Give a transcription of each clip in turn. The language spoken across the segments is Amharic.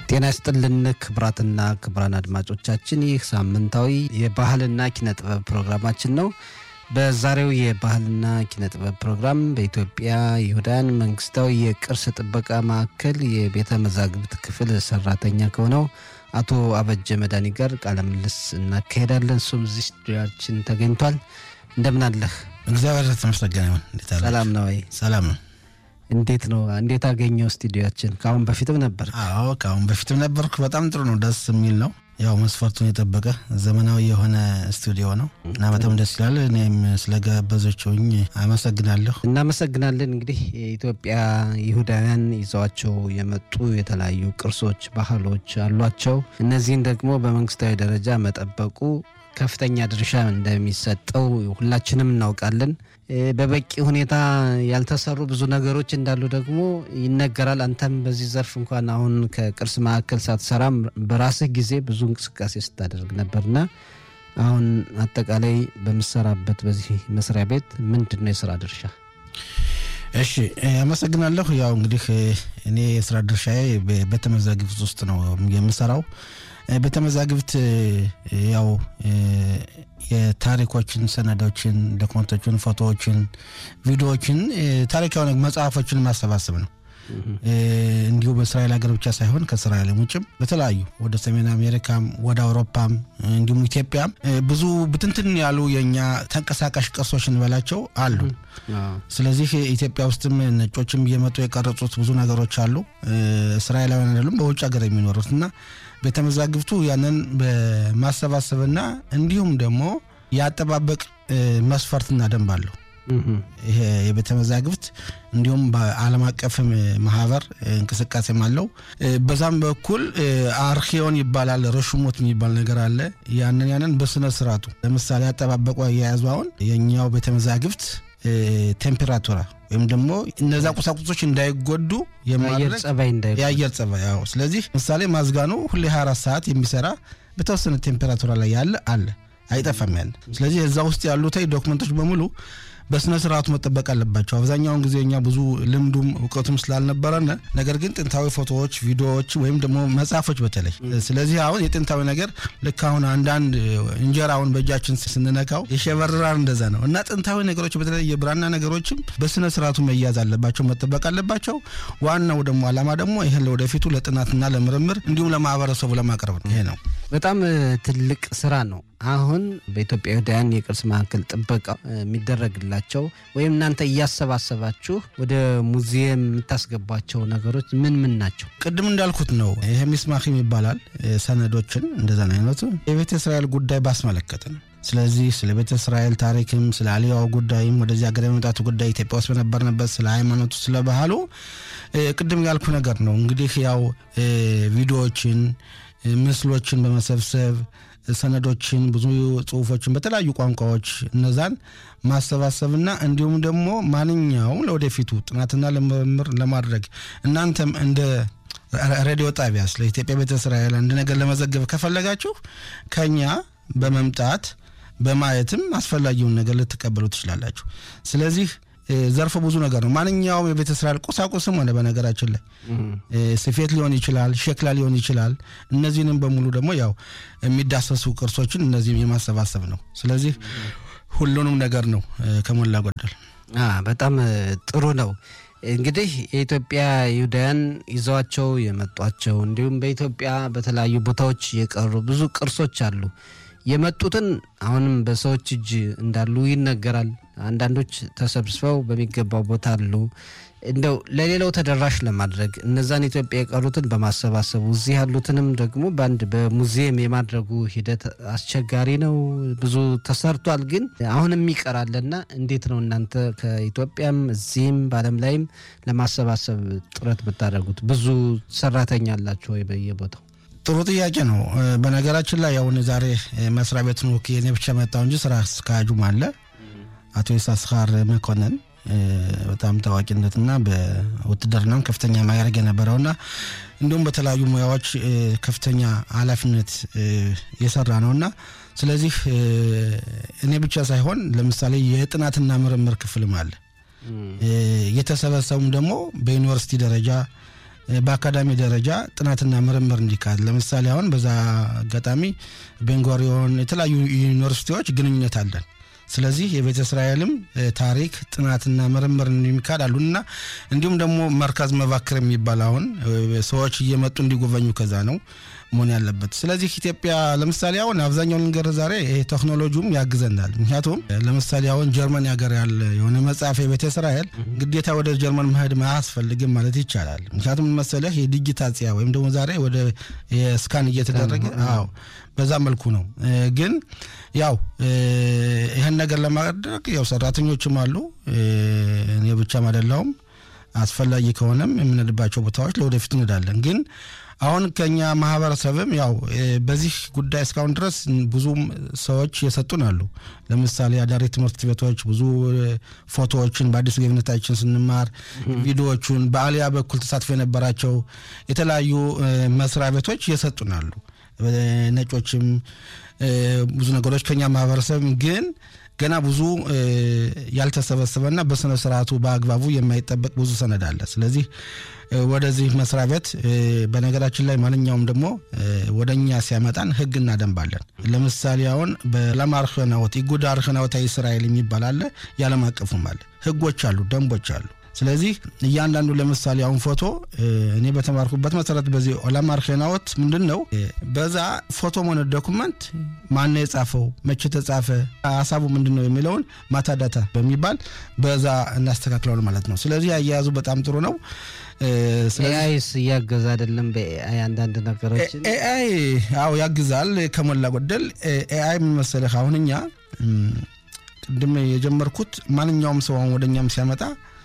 ጤና ይስጥልን ክቡራትና ክቡራን አድማጮቻችን ይህ ሳምንታዊ የባህልና ኪነ ጥበብ ፕሮግራማችን ነው። በዛሬው የባህልና ኪነ ጥበብ ፕሮግራም በኢትዮጵያ ይሁዳን መንግስታዊ የቅርስ ጥበቃ ማዕከል የቤተ መዛግብት ክፍል ሰራተኛ ከሆነው አቶ አበጀ መድኃኒ ጋር ቃለ ምልልስ እናካሄዳለን። እሱም እዚህ ስቱዲያችን ተገኝቷል። እንደምን አለህ? እግዚአብሔር የተመሰገነ ይሁን። እንዴት አለ? ሰላም ነው ወይ? ሰላም ነው። እንዴት ነው? እንዴት አገኘው ስቱዲያችን? ከአሁን በፊትም ነበር? አዎ ከአሁን በፊትም ነበርኩ። በጣም ጥሩ ነው፣ ደስ የሚል ነው። ያው መስፈርቱን የጠበቀ ዘመናዊ የሆነ ስቱዲዮ ነው እና በጣም ደስ ይላል። እኔም ስለጋበዘችውኝ አመሰግናለሁ። እናመሰግናለን። እንግዲህ የኢትዮጵያ ይሁዳውያን ይዘዋቸው የመጡ የተለያዩ ቅርሶች፣ ባህሎች አሏቸው። እነዚህን ደግሞ በመንግስታዊ ደረጃ መጠበቁ ከፍተኛ ድርሻ እንደሚሰጠው ሁላችንም እናውቃለን። በበቂ ሁኔታ ያልተሰሩ ብዙ ነገሮች እንዳሉ ደግሞ ይነገራል። አንተም በዚህ ዘርፍ እንኳን አሁን ከቅርስ ማዕከል ሳትሰራም በራስህ ጊዜ ብዙ እንቅስቃሴ ስታደርግ ነበርና አሁን አጠቃላይ በምሰራበት በዚህ መስሪያ ቤት ምንድን ነው የስራ ድርሻ? እሺ አመሰግናለሁ። ያው እንግዲህ እኔ የስራ ድርሻዬ ቤተ መዛግብት ውስጥ ነው የምሰራው። ቤተ መዛግብት ያው የታሪኮችን፣ ሰነዶችን፣ ዶክመንቶችን፣ ፎቶዎችን፣ ቪዲዮዎችን፣ ታሪካዊ መጽሐፎችን ማሰባሰብ ነው። እንዲሁ በእስራኤል ሀገር ብቻ ሳይሆን ከእስራኤልም ውጭም በተለያዩ ወደ ሰሜን አሜሪካም ወደ አውሮፓም እንዲሁም ኢትዮጵያም ብዙ ብትንትን ያሉ የእኛ ተንቀሳቃሽ ቅርሶች እንበላቸው አሉ። ስለዚህ ኢትዮጵያ ውስጥም ነጮችም እየመጡ የቀረጹት ብዙ ነገሮች አሉ። እስራኤላውያን አይደሉም በውጭ ሀገር የሚኖሩት እና ቤተ መዛግብቱ ያንን በማሰባሰብና እንዲሁም ደግሞ የአጠባበቅ መስፈርትና ደንብ አለው። ይሄ የቤተ መዛግብት እንዲሁም በዓለም አቀፍ ማህበር እንቅስቃሴም አለው። በዛም በኩል አርኪዮን ይባላል፣ ረሹሞት የሚባል ነገር አለ። ያንን ያንን በስነ ስርዓቱ ለምሳሌ አጠባበቁ አያያዙ አሁን የእኛው ቤተ መዛግብት ቴምፔራቱራ ወይም ደግሞ እነዛ ቁሳቁሶች እንዳይጎዱ የአየር ጸባይ ያው ስለዚህ ምሳሌ ማዝጋኑ ሁሌ 24 ሰዓት የሚሰራ በተወሰነ ቴምፔራቱራ ላይ ያለ አለ አይጠፋም ያለ ስለዚህ እዛ ውስጥ ያሉት ዶክመንቶች በሙሉ በስነ ስርዓቱ መጠበቅ አለባቸው። አብዛኛውን ጊዜ እኛ ብዙ ልምዱም እውቀቱም ስላልነበረን ነገር ግን ጥንታዊ ፎቶዎች፣ ቪዲዮዎች ወይም ደግሞ መጽሐፎች በተለይ ስለዚህ አሁን የጥንታዊ ነገር ልክ አሁን አንዳንድ እንጀራውን በእጃችን ስንነካው የሸበርራር እንደዛ ነው እና ጥንታዊ ነገሮች በተለይ የብራና ነገሮችም በስነ ስርዓቱ መያዝ አለባቸው፣ መጠበቅ አለባቸው። ዋናው ደግሞ አላማ ደግሞ ይህን ለወደፊቱ ለጥናትና ለምርምር እንዲሁም ለማህበረሰቡ ለማቅረብ ነው። ይሄ ነው በጣም ትልቅ ስራ ነው። አሁን በኢትዮጵያ ይሁዳውያን የቅርስ ማዕከል ጥበቃ የሚደረግላቸው ወይም እናንተ እያሰባሰባችሁ ወደ ሙዚየም የምታስገቧቸው ነገሮች ምን ምን ናቸው? ቅድም እንዳልኩት ነው። ይሄ ሚስማኪም ይባላል። ሰነዶችን እንደዛን አይነቱ የቤተ እስራኤል ጉዳይ ባስመለከተ ነው። ስለዚህ ስለ ቤተ እስራኤል ታሪክም ስለ አልያው ጉዳይም ወደዚህ ሀገር የመምጣቱ ጉዳይ ኢትዮጵያ ውስጥ በነበርንበት ስለ ሃይማኖቱ፣ ስለ ባህሉ ቅድም ያልኩ ነገር ነው። እንግዲህ ያው ቪዲዮዎችን፣ ምስሎችን በመሰብሰብ ሰነዶችን፣ ብዙ ጽሁፎችን በተለያዩ ቋንቋዎች እነዛን ማሰባሰብና እንዲሁም ደግሞ ማንኛውም ለወደፊቱ ጥናትና ለምርምር ለማድረግ እናንተም እንደ ሬዲዮ ጣቢያ ስለ ኢትዮጵያ ቤተ እስራኤል አንድ ነገር ለመዘገብ ከፈለጋችሁ ከኛ በመምጣት በማየትም አስፈላጊውን ነገር ልትቀበሉ ትችላላችሁ። ስለዚህ ዘርፈ ብዙ ነገር ነው። ማንኛውም የቤተ እስራኤል ቁሳቁስም ሆነ በነገራችን ላይ ስፌት ሊሆን ይችላል፣ ሸክላ ሊሆን ይችላል። እነዚህንም በሙሉ ደግሞ ያው የሚዳሰሱ ቅርሶችን እነዚህም የማሰባሰብ ነው። ስለዚህ ሁሉንም ነገር ነው ከሞላ ጎደል። በጣም ጥሩ ነው። እንግዲህ የኢትዮጵያ ይሁዳውያን ይዘዋቸው የመጧቸው እንዲሁም በኢትዮጵያ በተለያዩ ቦታዎች የቀሩ ብዙ ቅርሶች አሉ። የመጡትን አሁንም በሰዎች እጅ እንዳሉ ይነገራል። አንዳንዶች ተሰብስበው በሚገባው ቦታ አሉ። እንደው ለሌላው ተደራሽ ለማድረግ እነዛን ኢትዮጵያ የቀሩትን በማሰባሰቡ እዚህ ያሉትንም ደግሞ በአንድ በሙዚየም የማድረጉ ሂደት አስቸጋሪ ነው። ብዙ ተሰርቷል፣ ግን አሁንም ይቀራልና እንዴት ነው እናንተ ከኢትዮጵያም እዚህም በዓለም ላይም ለማሰባሰብ ጥረት ብታደርጉት? ብዙ ሰራተኛ አላችሁ ወይ በየቦታው? ጥሩ ጥያቄ ነው። በነገራችን ላይ አሁን ዛሬ መስሪያ ቤቱን ወክዬ እኔ ብቻ መጣሁ እንጂ ስራ አስኪያጁም አለ አቶ ይሳስኻር መኮንን በጣም ታዋቂነትና በውትድርናም ከፍተኛ ማዕረግ የነበረውና እንዲሁም በተለያዩ ሙያዎች ከፍተኛ ኃላፊነት የሰራ ነውና ስለዚህ እኔ ብቻ ሳይሆን ለምሳሌ የጥናትና ምርምር ክፍልም አለ። የተሰበሰቡም ደግሞ በዩኒቨርሲቲ ደረጃ በአካዳሚ ደረጃ ጥናትና ምርምር እንዲካሄድ ለምሳሌ አሁን በዛ አጋጣሚ ቤንጎሪዮን የተለያዩ ዩኒቨርሲቲዎች ግንኙነት አለን። ስለዚህ የቤተ እስራኤልም ታሪክ ጥናትና ምርምር የሚካሄድ አሉና እንዲሁም ደግሞ መርካዝ መባክር የሚባል አሁን ሰዎች እየመጡ እንዲጎበኙ ከዛ ነው መሆን ያለበት። ስለዚህ ኢትዮጵያ ለምሳሌ አሁን አብዛኛውን ነገር ዛሬ ይሄ ቴክኖሎጂውም ያግዘናል። ምክንያቱም ለምሳሌ አሁን ጀርመን ሀገር ያለ የሆነ መጽሐፍ የቤተ እስራኤል ግዴታ ወደ ጀርመን መሄድ አያስፈልግም ማለት ይቻላል። ምክንያቱም መሰለህ የዲጂታጽያ ወይም ደግሞ ዛሬ ወደ ስካን እየተደረገ አዎ በዛ መልኩ ነው። ግን ያው ይህን ነገር ለማድረግ ያው ሰራተኞችም አሉ፣ እኔ ብቻም አይደለሁም። አስፈላጊ ከሆነም የምንሄድባቸው ቦታዎች ለወደፊት እንሄዳለን ግን አሁን ከኛ ማህበረሰብም ያው በዚህ ጉዳይ እስካሁን ድረስ ብዙም ሰዎች የሰጡን አሉ። ለምሳሌ አዳሪ ትምህርት ቤቶች ብዙ ፎቶዎችን በአዲስ ገብነታችን ስንማር ቪዲዮዎቹን በአሊያ በኩል ተሳትፎ የነበራቸው የተለያዩ መስሪያ ቤቶች የሰጡን አሉ። ነጮችም ብዙ ነገሮች ከኛ ማህበረሰብ ግን ገና ብዙ ያልተሰበሰበና በስነ ስርዓቱ በአግባቡ የማይጠበቅ ብዙ ሰነድ አለ። ስለዚህ ወደዚህ መስሪያ ቤት በነገራችን ላይ ማንኛውም ደግሞ ወደ እኛ ሲያመጣን ህግ እናደንባለን። ለምሳሌ አሁን በዓለም አርህናወት ኢጉድ አርህናወታዊ እስራኤል የሚባል አለ፣ የዓለም አቀፉም አለ። ህጎች አሉ፣ ደንቦች አሉ። ስለዚህ እያንዳንዱ ለምሳሌ አሁን ፎቶ እኔ በተማርኩበት መሰረት በዚህ ኦላም አርሄናዎት ምንድን ነው በዛ ፎቶ ሆነ ዶኩመንት ማነው የጻፈው መቼ ተጻፈ ሀሳቡ ምንድን ነው የሚለውን ማታዳታ በሚባል በዛ እናስተካክለዋል ማለት ነው። ስለዚህ አያያዙ በጣም ጥሩ ነው። ኤአይስ እያገዛ አይደለም? በኤአይ አንዳንድ ነገሮችን ኤአይ አዎ ያግዛል ከሞላ ጎደል። ኤአይ ምን መሰለህ አሁን እኛ ቅድም የጀመርኩት ማንኛውም ሰው አሁን ወደኛም ሲያመጣ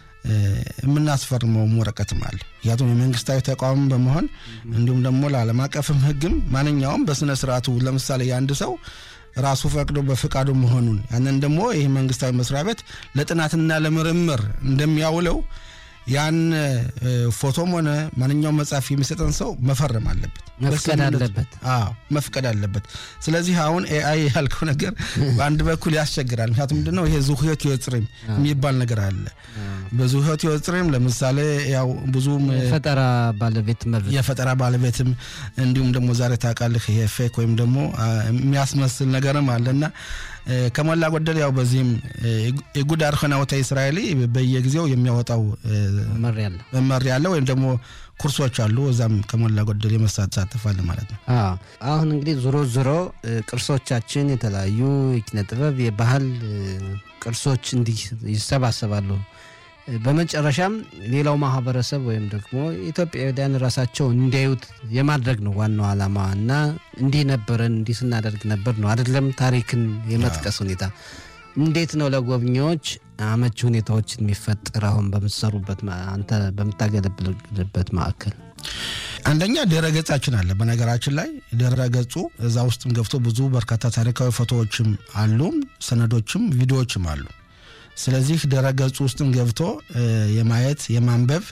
የምናስፈርመውም ወረቀትም አለ። ምክንያቱም የመንግስታዊ ተቋም በመሆን እንዲሁም ደግሞ ለዓለም አቀፍም ህግም ማንኛውም በስነ ስርዓቱ ለምሳሌ የአንድ ሰው ራሱ ፈቅዶ በፍቃዱ መሆኑን ያንን ደግሞ ይህ መንግስታዊ መስሪያ ቤት ለጥናትና ለምርምር እንደሚያውለው ያን ፎቶም ሆነ ማንኛውም መጽሐፍ የሚሰጠን ሰው መፈረም አለበት፣ መፍቀድ አለበት። አዎ መፍቀድ አለበት። ስለዚህ አሁን ኤአይ ያልከው ነገር በአንድ በኩል ያስቸግራል። ምክንያቱም ምንድነው ይሄ ዙህዮት ይወፅሪም የሚባል ነገር አለ። በዙህዮት ይወፅሪም ለምሳሌ ያው ብዙም የፈጠራ ባለቤት መብት የፈጠራ ባለቤትም እንዲሁም ደግሞ ዛሬ ታውቃለህ ይሄ ፌክ ወይም ደግሞ የሚያስመስል ነገርም አለና ከሞላ ጎደል ያው በዚህም የጉድ አርኸናወታ እስራኤሊ በየጊዜው የሚያወጣው መመሪያ አለ ወይም ደግሞ ኩርሶች አሉ። እዛም ከሞላ ጎደል የመሳተፋል ማለት ነው። አሁን እንግዲህ ዞሮ ዞሮ ቅርሶቻችን የተለያዩ የኪነ ጥበብ የባህል ቅርሶች እንዲህ ይሰባሰባሉ። በመጨረሻም ሌላው ማህበረሰብ ወይም ደግሞ ኢትዮጵያውያን ራሳቸው እንዲያዩት የማድረግ ነው ዋናው ዓላማ እና እንዲህ ነበረን እንዲህ ስናደርግ ነበር ነው አይደለም። ታሪክን የመጥቀስ ሁኔታ እንዴት ነው ለጎብኚዎች አመቺ ሁኔታዎችን የሚፈጠር አሁን በምትሰሩበት አንተ በምታገለግልበት ማዕከል? አንደኛ ድረ ገጻችን አለ። በነገራችን ላይ ድረ ገጹ እዛ ውስጥም ገብቶ ብዙ በርካታ ታሪካዊ ፎቶዎችም አሉም ሰነዶችም ቪዲዮዎችም አሉ። ስለዚህ ድረ ገጹ ውስጥም ገብቶ የማየት የማንበብ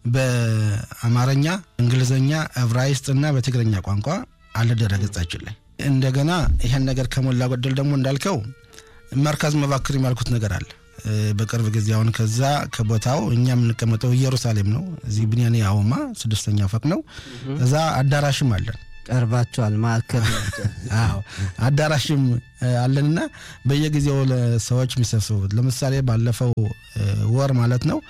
በአማርኛ፣ እንግሊዝኛ፣ ዕብራይስጥ እና በትግርኛ ቋንቋ አለ ድረ ገጻችን ላይ። እንደገና ይሄን ነገር ከሞላ ጎደል ደግሞ እንዳልከው መርካዝ መባክር ያልኩት ነገር አለ። በቅርብ ጊዜ አሁን ከዛ ከቦታው እኛ የምንቀመጠው ኢየሩሳሌም ነው። እዚህ ብንያኔ አውማ ስድስተኛ ፎቅ ነው። እዛ አዳራሽም አለን ቀርባቸዋል ማዕከል አዳራሽም አለንና በየጊዜው ለሰዎች የሚሰብሰቡት ለምሳሌ ባለፈው ወር ማለት ነው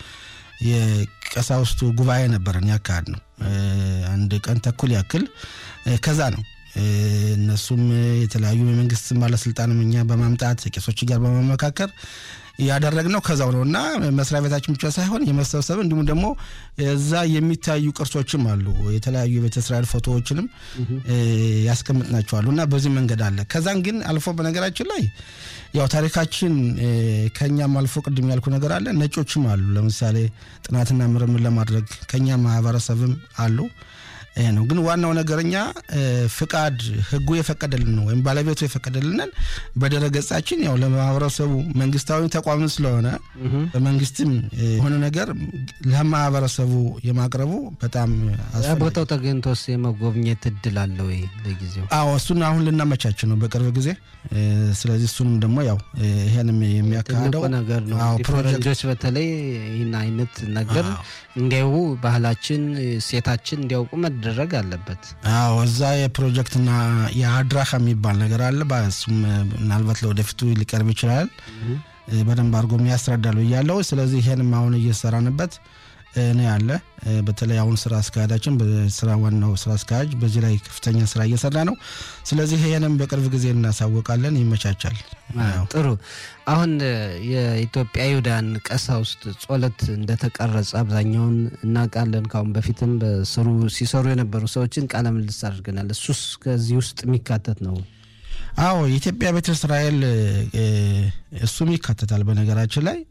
የቀሳውስቱ ጉባኤ ነበረን ያካሄድ ነው አንድ ቀን ተኩል ያክል ከዛ ነው እነሱም የተለያዩ የመንግስት ባለስልጣንም እኛ በማምጣት ቄሶች ጋር በመመካከር ያደረግነው ከዛው ነው እና መስሪያ ቤታችን ብቻ ሳይሆን የመሰብሰብ እንዲሁም ደግሞ እዛ የሚታዩ ቅርሶችም አሉ። የተለያዩ የቤተ እስራኤል ፎቶዎችንም ያስቀምጥናቸዋሉ እና በዚህ መንገድ አለ። ከዛን ግን አልፎ በነገራችን ላይ ያው ታሪካችን ከኛም አልፎ ቅድም ያልኩ ነገር አለ። ነጮችም አሉ። ለምሳሌ ጥናትና ምርምር ለማድረግ ከኛ ማህበረሰብም አሉ። ይሄ ነው። ግን ዋናው ነገርኛ ፍቃድ ህጉ የፈቀደልን ነው ወይም ባለቤቱ የፈቀደልንን በድረገጻችን ያው ለማህበረሰቡ መንግስታዊ ተቋም ስለሆነ በመንግስትም የሆነ ነገር ለማህበረሰቡ የማቅረቡ በጣም ቦታው ተገኝቶስ የመጎብኘት እድል አለ ወይ ለጊዜው? አዎ እሱን አሁን ልናመቻች ነው በቅርብ ጊዜ። ስለዚህ እሱንም ደግሞ ያው ይሄንም የሚያካሂደው ነገር ነው። ፈረንጆች በተለይ ይህን አይነት ነገር እንዲያዩ ባህላችን፣ ሴታችን እንዲያውቁ መደረግ አለበት። አዎ እዛ የፕሮጀክትና የአድራሻ የሚባል ነገር አለ። እሱም ምናልባት ለወደፊቱ ሊቀርብ ይችላል። በደንብ አድርጎም ያስረዳሉ እያለው ስለዚህ ይሄንም አሁን እየሰራንበት ነው ያለ። በተለይ አሁን ስራ አስኪያጃችን በስራ ዋናው ስራ አስኪያጅ በዚህ ላይ ከፍተኛ ስራ እየሰራ ነው። ስለዚህ ይሄንም በቅርብ ጊዜ እናሳወቃለን። ይመቻቻል። ጥሩ። አሁን የኢትዮጵያ ይሁዳን ቀሳውስት ጸሎት እንደተቀረጸ አብዛኛውን እናውቃለን። ካሁን በፊትም በስሩ ሲሰሩ የነበሩ ሰዎችን ቃለ ምልልስ አድርገናል። እሱስ ከዚህ ውስጥ የሚካተት ነው? አዎ የኢትዮጵያ ቤተ እስራኤል እሱም ይካተታል። በነገራችን ላይ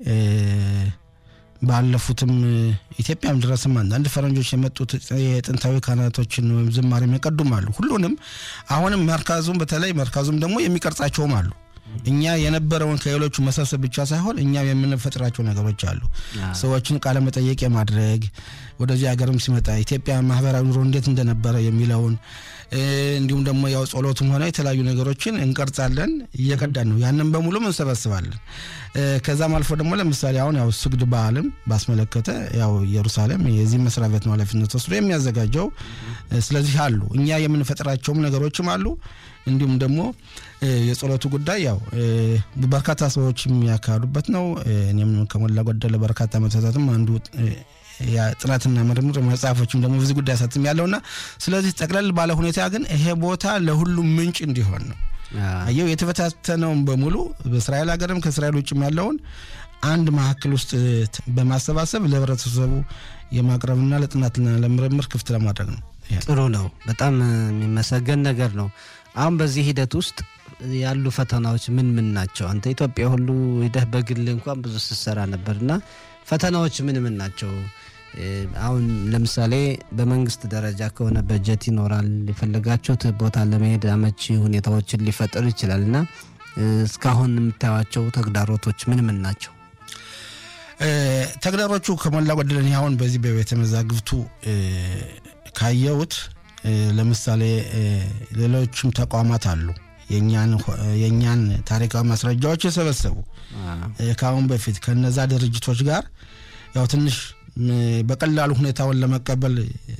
ባለፉትም ኢትዮጵያም ድረስም አንዳንድ ፈረንጆች የመጡት የጥንታዊ ካህናቶችን ወይም ዝማሬ የሚቀዱም አሉ። ሁሉንም አሁንም መርካዙም በተለይ መርካዙም ደግሞ የሚቀርጻቸውም አሉ። እኛ የነበረውን ከሌሎቹ መሰብሰብ ብቻ ሳይሆን እኛም የምንፈጥራቸው ነገሮች አሉ። ሰዎችን ቃለ መጠየቅ የማድረግ ወደዚህ ሀገርም ሲመጣ ኢትዮጵያ ማህበራዊ ኑሮ እንዴት እንደነበረ የሚለውን እንዲሁም ደግሞ ያው ጸሎቱም ሆነ የተለያዩ ነገሮችን እንቀርጻለን፣ እየቀዳን ነው። ያንን በሙሉም እንሰበስባለን። ከዛም አልፎ ደግሞ ለምሳሌ አሁን ያው ስግድ በዓልም ባስመለከተ ያው ኢየሩሳሌም የዚህ መስሪያ ቤት ነው ኃላፊነት ወስዶ የሚያዘጋጀው። ስለዚህ አሉ እኛ የምንፈጥራቸውም ነገሮችም አሉ። እንዲሁም ደግሞ የጸሎቱ ጉዳይ ያው በርካታ ሰዎች የሚያካሂዱበት ነው። እኔም ከሞላ ጎደለ በርካታ መተታትም አንዱ ጥናትና ምርምር መጽሐፎችም ደግሞ ብዙ ጉዳይ ሳትም ያለውና ስለዚህ ጠቅለል ባለ ሁኔታ ግን ይሄ ቦታ ለሁሉም ምንጭ እንዲሆን ነው። አየው የተበታተነውን በሙሉ በእስራኤል ሀገርም ከእስራኤል ውጭም ያለውን አንድ ማዕከል ውስጥ በማሰባሰብ ለህብረተሰቡ የማቅረብና ለጥናትና ለምርምር ክፍት ለማድረግ ነው። ጥሩ ነው። በጣም የሚመሰገን ነገር ነው። አሁን በዚህ ሂደት ውስጥ ያሉ ፈተናዎች ምን ምን ናቸው? አንተ ኢትዮጵያ ሁሉ ሂደህ በግል እንኳን ብዙ ስትሰራ ነበርና ፈተናዎች ምን ምን ናቸው? አሁን ለምሳሌ በመንግስት ደረጃ ከሆነ በጀት ይኖራል። የፈለጋችሁት ቦታ ለመሄድ አመቺ ሁኔታዎችን ሊፈጥር ይችላል እና እስካሁን የምታዩቸው ተግዳሮቶች ምን ምን ናቸው? ተግዳሮቹ ከሞላ ጎደል እኔ አሁን በዚህ በቤተ መዛግብቱ ካየሁት ለምሳሌ ሌሎችም ተቋማት አሉ የእኛን ታሪካዊ ማስረጃዎች የሰበሰቡ ከአሁን በፊት ከነዛ ድርጅቶች ጋር ያው ትንሽ በቀላሉ ሁኔታውን ለመቀበል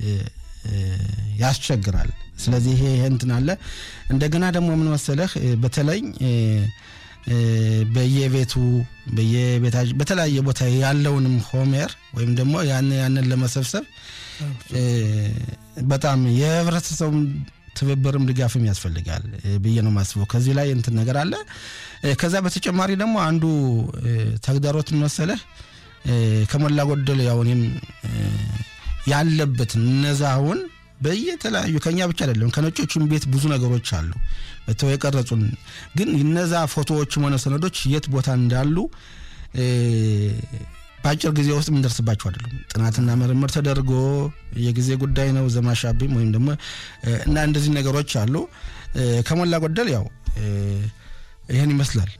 ያስቸግራል። ስለዚህ ይሄ ይሄ እንትን አለ። እንደገና ደግሞ ምን መሰለህ በተለይ በየቤቱ በተለያየ ቦታ ያለውንም ሆሜር ወይም ደግሞ ያን ያንን ለመሰብሰብ በጣም የህብረተሰቡ ትብብርም ድጋፍም ያስፈልጋል ብዬ ነው የማስበው። ከዚህ ላይ እንትን ነገር አለ። ከዛ በተጨማሪ ደግሞ አንዱ ተግዳሮት መሰለህ ከሞላ ጎደል ያው እኔም ያለበትን እነዛውን በየተለያዩ ከኛ ብቻ አይደለም ከነጮቹም ቤት ብዙ ነገሮች አሉ በተው የቀረጹን ግን እነዛ ፎቶዎችም ሆነ ሰነዶች የት ቦታ እንዳሉ በአጭር ጊዜ ውስጥ የምንደርስባቸው አይደለም። ጥናትና ምርምር ተደርጎ የጊዜ ጉዳይ ነው። ዘማሻቢም ወይም ደግሞ እና እንደዚህ ነገሮች አሉ። ከሞላ ጎደል ያው ይህን ይመስላል።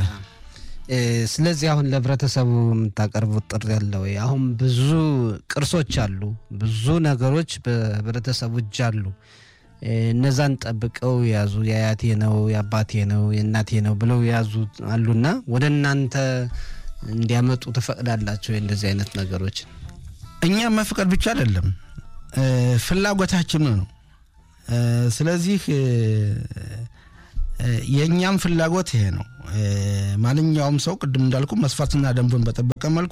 ስለዚህ አሁን ለህብረተሰቡ የምታቀርቡት ጥሪ ያለ ወይ? አሁን ብዙ ቅርሶች አሉ፣ ብዙ ነገሮች በህብረተሰቡ እጅ አሉ። እነዛን ጠብቀው የያዙ የአያቴ ነው የአባቴ ነው የእናቴ ነው ብለው የያዙ አሉና ወደ እናንተ እንዲያመጡ ትፈቅዳላቸው? እንደዚህ አይነት ነገሮችን እኛ መፍቀድ ብቻ አይደለም ፍላጎታችን ነው። ስለዚህ የእኛም ፍላጎት ይሄ ነው። ማንኛውም ሰው ቅድም እንዳልኩ መስፈርትና ደንቡን በጠበቀ መልኩ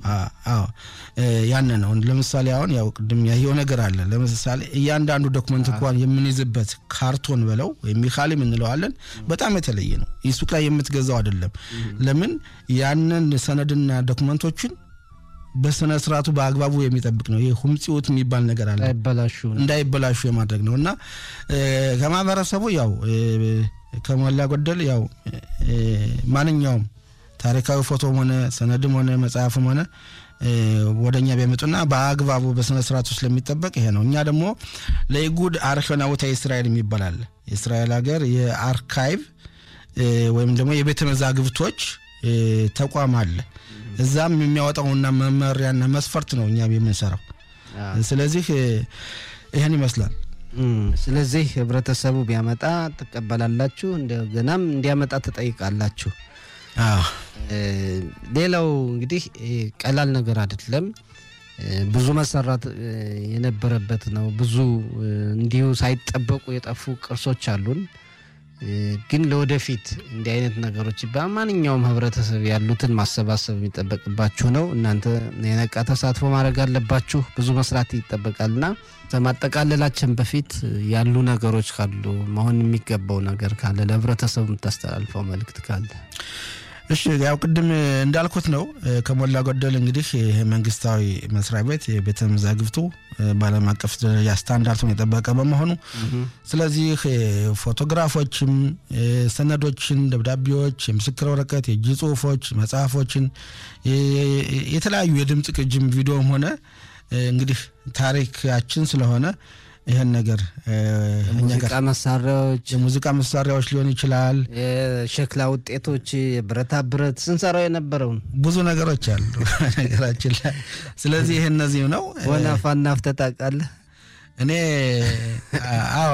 ያን ነው። ለምሳሌ አሁን ያው ቅድም ያየው ነገር አለ። ለምሳሌ እያንዳንዱ ዶክመንት እንኳን የምንይዝበት ካርቶን በለው ወይም ሚካሊም እንለዋለን በጣም የተለየ ነው። ሱቅ ላይ የምትገዛው አይደለም። ለምን ያንን ሰነድና ዶክመንቶችን በስነ ስርዓቱ በአግባቡ የሚጠብቅ ነው። ይህ ሁምጽዎት የሚባል ነገር አለ እንዳይበላሹ የማድረግ ነው እና ከማህበረሰቡ ያው ከሞላ ጎደል ያው ማንኛውም ታሪካዊ ፎቶም ሆነ ሰነድም ሆነ መጽሐፍም ሆነ ወደ እኛ ቢያመጡና በአግባቡ በስነ ስርዓቱ ስለሚጠበቅ ይሄ ነው። እኛ ደግሞ ለኢጉድ አርኪኦናውታ እስራኤል የሚባል አለ። የእስራኤል ሀገር የአርካይቭ ወይም ደግሞ የቤተ መዛግብቶች ተቋም አለ። እዛም የሚያወጣውና መመሪያና መስፈርት ነው እኛም የምንሰራው። ስለዚህ ይህን ይመስላል። ስለዚህ ህብረተሰቡ ቢያመጣ ትቀበላላችሁ፣ እንደገናም እንዲያመጣ ትጠይቃላችሁ። ሌላው እንግዲህ ቀላል ነገር አይደለም። ብዙ መሰራት የነበረበት ነው። ብዙ እንዲሁ ሳይጠበቁ የጠፉ ቅርሶች አሉን። ግን ለወደፊት እንዲህ አይነት ነገሮች በማንኛውም ህብረተሰብ ያሉትን ማሰባሰብ የሚጠበቅባችሁ ነው። እናንተ የነቃ ተሳትፎ ማድረግ አለባችሁ። ብዙ መስራት ይጠበቃልና ከማጠቃለላችን በፊት ያሉ ነገሮች ካሉ መሆን የሚገባው ነገር ካለ ለህብረተሰቡ የምታስተላልፈው መልእክት ካለ እሺ ያው ቅድም እንዳልኩት ነው። ከሞላ ጎደል እንግዲህ ይህ መንግስታዊ መስሪያ ቤት የቤተ መዛግብቱ በዓለም አቀፍ ደረጃ ስታንዳርቱን የጠበቀ በመሆኑ ስለዚህ ፎቶግራፎችም፣ ሰነዶችን፣ ደብዳቤዎች፣ የምስክር ወረቀት፣ የእጅ ጽሁፎች፣ መጽሐፎችን፣ የተለያዩ የድምፅ ቅጅም ቪዲዮም ሆነ እንግዲህ ታሪካችን ስለሆነ ይህን ነገር የሙዚቃ መሳሪያዎች የሙዚቃ መሳሪያዎች ሊሆን ይችላል። የሸክላ ውጤቶች፣ የብረታ ብረት ስንሰራው የነበረውን ብዙ ነገሮች አሉ ነገራችን ላይ። ስለዚህ ይህ እነዚህ ነው። ወናፋና አፍተጣቃለህ እኔ አዎ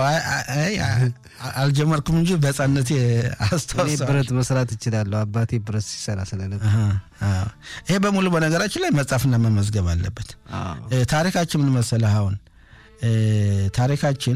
አልጀመርኩም እንጂ በህፃነቴ አስታውሳለሁ። ብረት መስራት እችላለሁ። አባቴ ብረት ሲሰራ ስለነበር ይሄ በሙሉ በነገራችን ላይ መጻፍና መመዝገብ አለበት። ታሪካችን ምን መሰለህ አሁን ታሪካችን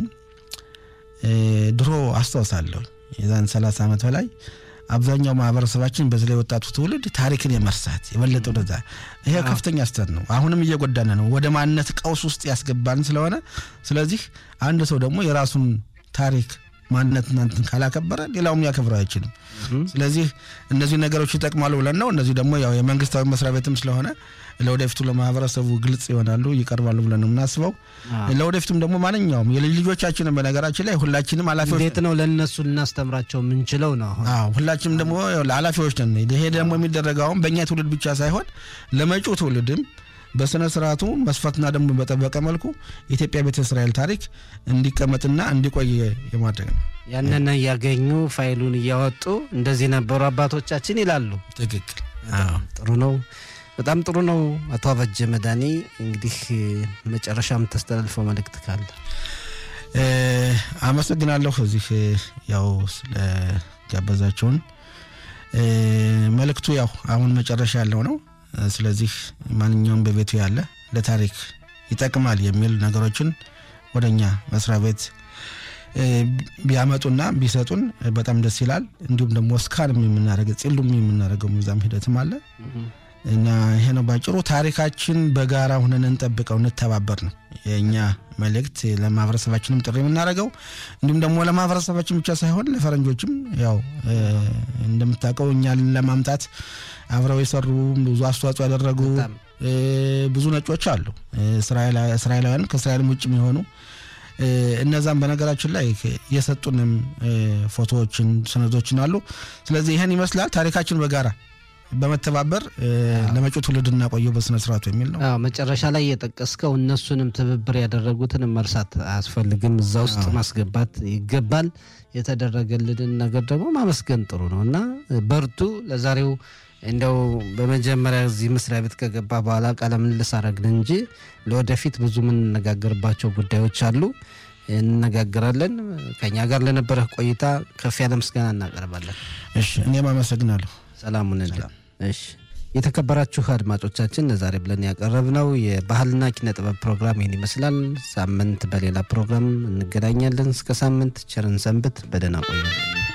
ድሮ አስታውሳለሁ የዛን ሰላሳ ዓመት በላይ አብዛኛው ማህበረሰባችን በዚህ ላይ ወጣቱ ትውልድ ታሪክን የመርሳት የበለጠ ወደዛ ይሄ ከፍተኛ ስተት ነው። አሁንም እየጎዳነ ነው፣ ወደ ማንነት ቀውስ ውስጥ ያስገባን ስለሆነ ስለዚህ አንድ ሰው ደግሞ የራሱን ታሪክ ማንነት እናንትን ካላከበረ ሌላውም ሊያከብረው አይችልም። ስለዚህ እነዚህ ነገሮች ይጠቅማሉ ብለን ነው። እነዚህ ደግሞ ያው የመንግስታዊ መስሪያ ቤትም ስለሆነ ለወደፊቱ ለማህበረሰቡ ግልጽ ይሆናሉ፣ ይቀርባሉ ብለን ነው የምናስበው። ለወደፊቱም ደግሞ ማንኛውም የልጅ ልጆቻችንን በነገራችን ላይ ሁላችንም ኃላፊዎች እንዴት ነው ለእነሱ ልናስተምራቸው የምንችለው ነው። አዎ ሁላችንም ደግሞ ኃላፊዎች ነን። ይሄ ደግሞ የሚደረገውን በእኛ ትውልድ ብቻ ሳይሆን ለመጪው ትውልድም በስነ ስርዓቱ መስፈርትና ደንቡን በጠበቀ መልኩ የኢትዮጵያ ቤተ እስራኤል ታሪክ እንዲቀመጥና እንዲቆይ የማድረግ ነው። ያንን እያገኙ ፋይሉን እያወጡ እንደዚህ ነበሩ አባቶቻችን ይላሉ። ትክክል። ጥሩ ነው። በጣም ጥሩ ነው። አቶ አበጀ መድኃኒ እንግዲህ መጨረሻ የምታስተላልፈው መልእክት ካለ? አመሰግናለሁ። እዚህ ያው ስለጋበዛቸውን መልእክቱ ያው አሁን መጨረሻ ያለው ነው። ስለዚህ ማንኛውም በቤቱ ያለ ለታሪክ ይጠቅማል የሚል ነገሮችን ወደ እኛ መስሪያ ቤት ቢያመጡና ቢሰጡን በጣም ደስ ይላል። እንዲሁም ደግሞ እስካንም የምናደርገ ጺሉም የምናደርገው ሚዛም ሂደትም አለ እና ይሄ ነው ባጭሩ። ታሪካችን በጋራ ሁነን እንጠብቀው፣ እንተባበር ነው የእኛ መልእክት። ለማህበረሰባችንም ጥሪ የምናደርገው እንዲሁም ደግሞ ለማህበረሰባችን ብቻ ሳይሆን ለፈረንጆችም ያው እንደምታውቀው እኛን ለማምጣት አብረው የሰሩ ብዙ አስተዋጽኦ ያደረጉ ብዙ ነጮች አሉ፣ እስራኤላውያን ከእስራኤልም ውጭ የሚሆኑ እነዛም በነገራችን ላይ የሰጡንም ፎቶዎችን፣ ሰነዶችን አሉ። ስለዚህ ይህን ይመስላል ታሪካችን በጋራ በመተባበር ለመጪው ትውልድ እናቆየው በስነ ስርዓቱ የሚል ነው። መጨረሻ ላይ የጠቀስከው እነሱንም ትብብር ያደረጉትንም መርሳት አያስፈልግም፣ እዛ ውስጥ ማስገባት ይገባል። የተደረገልንን ነገር ደግሞ ማመስገን ጥሩ ነው እና በርቱ። ለዛሬው እንደው በመጀመሪያ እዚህ መስሪያ ቤት ከገባ በኋላ ቃለ ምልልስ አረግን እንጂ ለወደፊት ብዙ የምንነጋገርባቸው ጉዳዮች አሉ፣ እንነጋገራለን። ከኛ ጋር ለነበረህ ቆይታ ከፍ ያለ ምስጋና እናቀርባለን። እሺ፣ እኔም አመሰግናለሁ። ሰላሙን እሺ የተከበራችሁ አድማጮቻችን ለዛሬ ብለን ያቀረብነው የባህልና ኪነ ጥበብ ፕሮግራም ይህን ይመስላል። ሳምንት በሌላ ፕሮግራም እንገናኛለን። እስከ ሳምንት ቸርን ሰንብት። በደህና ቆዩ።